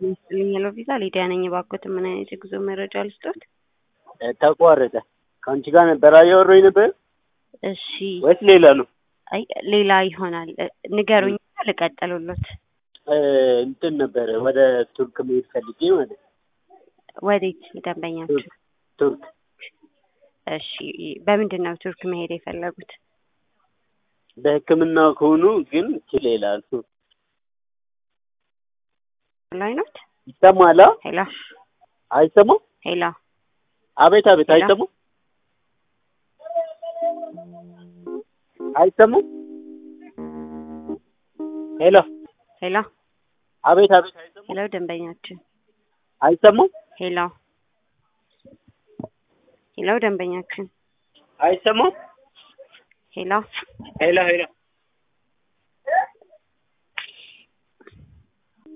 ይስጥልኝ ሄሎ ቪዛ ሊዲያ ነኝ። እባክዎት ምን አይነት የጉዞ መረጃ ልስጦት? ተቋረጠ። ከአንቺ ጋር ነበር እያወራሁ ነበር እሺ ወይስ ሌላ ነው? አይ ሌላ ይሆናል። ንገሩኝ ልቀጥሉሎት። እንትን ነበረ ወደ ቱርክ መሄድ ፈልጌ ማለት ነው። ወዴት ደንበኛችሁ? ቱርክ እሺ በምንድን ነው ቱርክ መሄድ የፈለጉት? በሕክምና ከሆኑ ግን ችል ይላሉ። ላይ ኖት ይሰማል? ሄሎ አይሰማም? ሄሎ አቤት አቤት፣ ሄሎ? አይሰማም? አይሰማም? ሄሎ ሄሎ አቤት አቤት፣ አይሰማም? ሄሎ ደንበኛችን አይሰማም? ሄሎ ሄሎ ደንበኛችን አይሰማም? ሄሎ ሄሎ ሄሎ